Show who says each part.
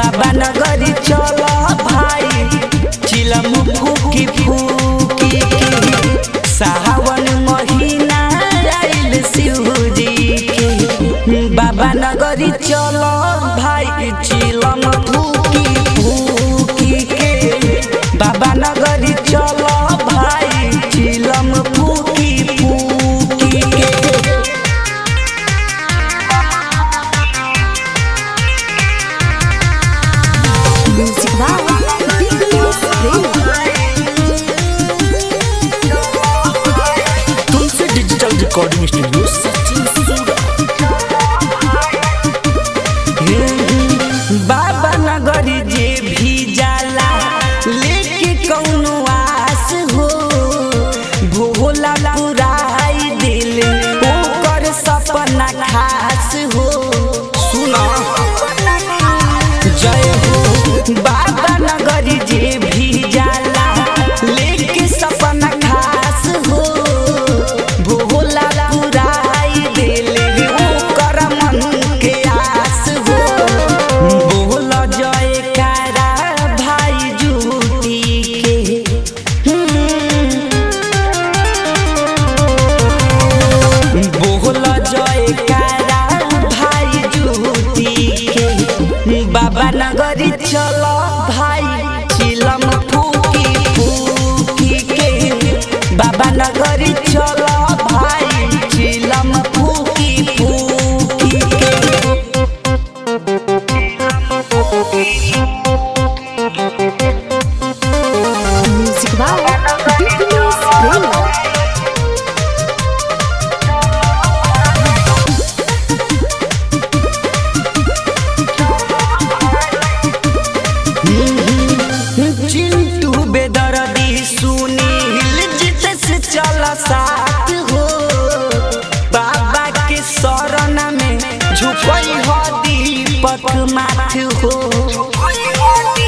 Speaker 1: बाबा नगरी चल भाई चिलम फूकी फूकी सावन महीना आइल शिवजी के बाबा नगरी चल भाई चिलम फूकी फूकी के बाबा नगरी चल भाई चिलम फूकी फूकी के
Speaker 2: Music by Nicholas Ray.
Speaker 3: Tulsi digital recording studio Sachin सूरा
Speaker 1: बाबा नगरी जे भी जाला लेके कौनो आस हो भोला पुराई दिल ओकर सपना खास हो सुना जय हो बाबा नगरी जे भी जाला लेके सपना खास हो भोला पुराई दिल ओकर मन के आस हो बोल जय कारा भाई जूती के बोल जय कारा भाई जूती के बाबा नगरी चल भाई चिलम फूकी फूकी के बाबा नगरी चल भाई चिलम फूकी फूकी के
Speaker 2: Music by Nicholas Ray.
Speaker 1: Chintu बेदर्दी सुनील जित से चल साथ हो बाबा के शरण में झुकई हो दीपक माथ हो